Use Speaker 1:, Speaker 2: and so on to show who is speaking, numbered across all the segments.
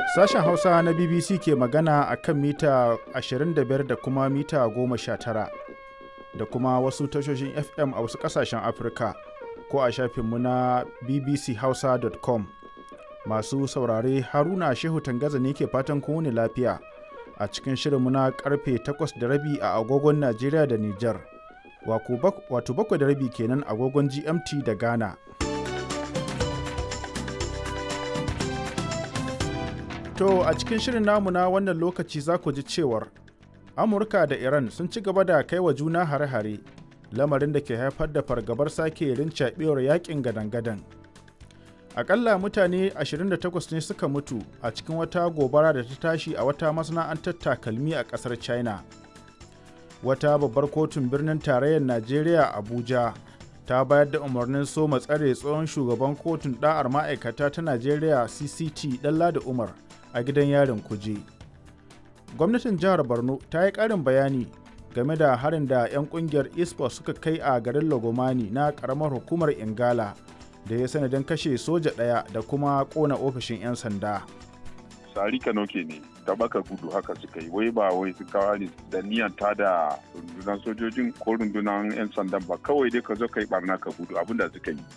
Speaker 1: Sashen Hausa na BBC ke magana a kan mita 25 da kuma mita 19 da kuma wasu tashoshin FM a wasu ƙasashen Afirka ko a shafinmu na bbchausa.com. Masu saurare Haruna Shehu Tangaza ne ke fatan kowane lafiya a cikin shirinmu na karfe 8 da rabi a agogon Najeriya da Nijar. Wato bakwai da rabi kenan agogon GMT da Ghana. To a cikin shirin namu na wannan lokaci za ku ji cewar Amurka da Iran sun ci gaba da kai wa juna hare-hare lamarin da ke haifar da fargabar sake rincaɓewar yakin gadan-gadan. Akalla mutane 28 ne suka mutu a cikin wata gobara da ta tashi a wata masana'antar takalmi a ƙasar China. Wata babbar kotun birnin tarayyar Najeriya Abuja ta bayar da umarnin soma tsare tsohon shugaban kotun ɗa'ar ma'aikata ta Najeriya CCT Ɗanladi Umar. a gidan yarin kuje gwamnatin jihar borno ta yi karin bayani game da harin da 'yan kungiyar ispa suka kai a garin lagomani na karamar hukumar ingala da ya sanadin kashe soja ɗaya da kuma kona ofishin 'yan sanda
Speaker 2: sari kanoke ne ta baka gudu haka suka yi wai ba wai su kawo da niyan ta da rundunar sojojin ko rundunar 'yan sandan ba kawai dai ka zo ka yi barna ka gudu abinda suka yi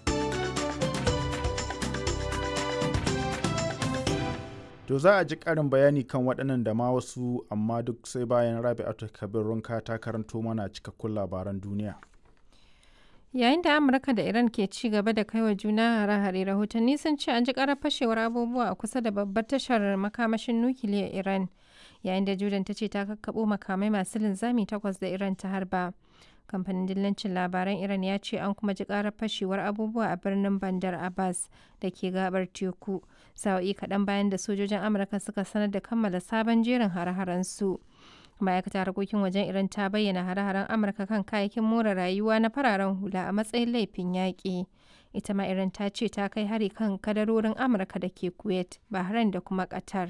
Speaker 1: To za a ji ƙarin bayani kan waɗannan da ma wasu amma duk sai bayan Rabi'atu Kabir Runka ta karanto mana cikakkun labaran duniya.
Speaker 3: Yayin da Amurka da Iran ke ci gaba da kaiwa juna hare-hare rahotanni sun ce an ji ƙarar fashewar abubuwa a kusa da babbar tashar makamashin nukiliyar Iran yayin da Jordan ta ce ta kakkaɓo makamai masu linzami takwas da Iran ta harba. kamfanin dillancin labaran iran ya ce an kuma ji karar fashewar abubuwa a birnin bandar abbas da ke gabar teku sa'o'i kaɗan bayan da sojojin amurka suka sanar da kammala sabon jerin hare-haren su ma'aikatar harkokin wajen iran ta bayyana hare-haren amurka kan kayayyakin more rayuwa na fararen hula a matsayin laifin yaƙi ita ma iran ta ce ta kai hari kan kadarorin amurka da ke kuwait bahrain da kuma qatar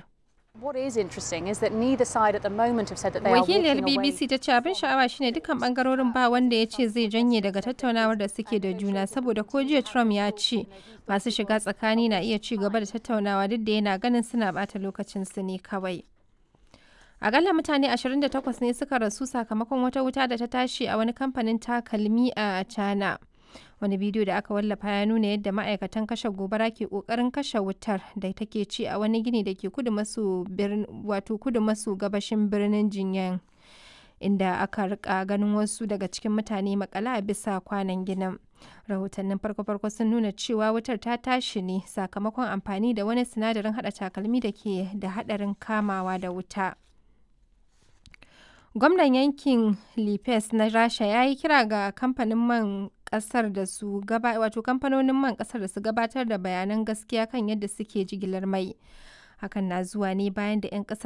Speaker 3: Wakiliyar BBC ta ce abin sha'awa shine dukkan bangarorin ba wanda ya ce zai janye daga tattaunawar da suke da juna saboda ko jiya Trump ya ce masu shiga tsakani na iya ci gaba da tattaunawa duk da yana ganin suna bata lokacin su ne kawai. Akalla mutane 28 ne suka rasu sakamakon wata wuta da ta tashi a wani kamfanin takalmi a China. wani bidiyo da aka wallafa ya nuna yadda ma'aikatan kashe gobara ke kokarin kashe wutar da take ci a wani gini da ke kudu maso wato kudu maso gabashin birnin jinyan inda aka rika ganin wasu daga cikin mutane makala a bisa kwanan ginin rahotannin farko-farko sun nuna cewa wutar ta tashi ne sakamakon amfani da wani sinadarin hada takalmi da ke da hadarin kamawa da wuta gwamnan yankin lipes na rasha ya yi kira ga kamfanin man kasar da su gaba wato kamfanonin man kasar da su gabatar da bayanan gaskiya kan yadda suke jigilar mai hakan na zuwa ne bayan da 'yan kasar